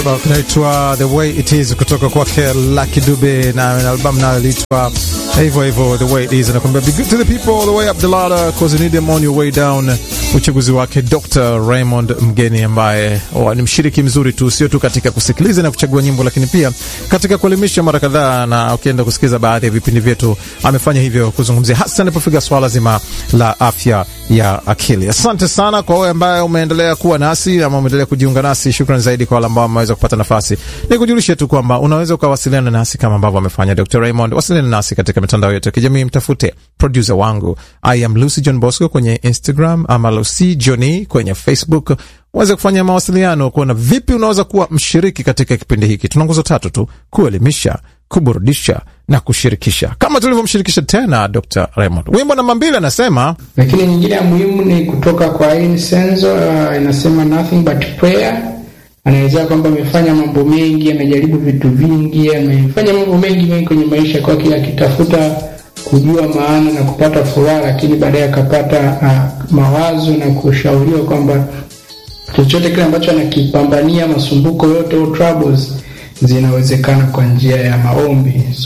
kibao kinaitwa The Way It Is kutoka kwake Lucky Dube na albamu nayo iliitwa hivyo hivyo The Way It Is. Anakuambia be good to the people all the way up the ladder cause you need them on your way down. Uchaguzi wake Dr. Raymond Mgeni ambaye oh, ni mshiriki mzuri tu, sio tu katika kusikiliza na kuchagua nyimbo, lakini pia katika kuelimisha mara kadhaa, na ukienda kusikiliza baadhi ya vipindi vyetu amefanya hivyo kuzungumzia hasa inapofika swala zima la afya ya akili. Asante sana kwa wewe ambaye umeendelea kuwa nasi ama umeendelea kujiunga nasi. Shukran zaidi kwa wale ambao wameweza kupata nafasi. Ni kujulishe tu kwamba unaweza ukawasiliana nasi kama ambavyo amefanya Dr. Raymond. Wasiliana nasi katika mitandao yetu ya kijamii, mtafute producer wangu I am Lucy John Bosco kwenye Instagram ama Lucy Johnny kwenye Facebook uweze kufanya mawasiliano kuona vipi unaweza kuwa mshiriki katika kipindi hiki. Tuna nguzo tatu tu: kuelimisha, kuburudisha na kushirikisha, kama tulivyomshirikisha tena Dr. Raymond. Wimbo namba mbili anasema, lakini nyingine ya muhimu ni kutoka kwa Ain Senzo, uh, inasema nothing but prayer. Anaelezea kwamba amefanya mambo mengi, amejaribu vitu vingi, amefanya mambo mengi mengi kwenye maisha kwake, akitafuta kujua maana na kupata furaha, lakini baadaye akapata uh, mawazo na kushauriwa kwamba chochote kile ambacho anakipambania, masumbuko yote au troubles zinawezekana kwa njia ya maombi.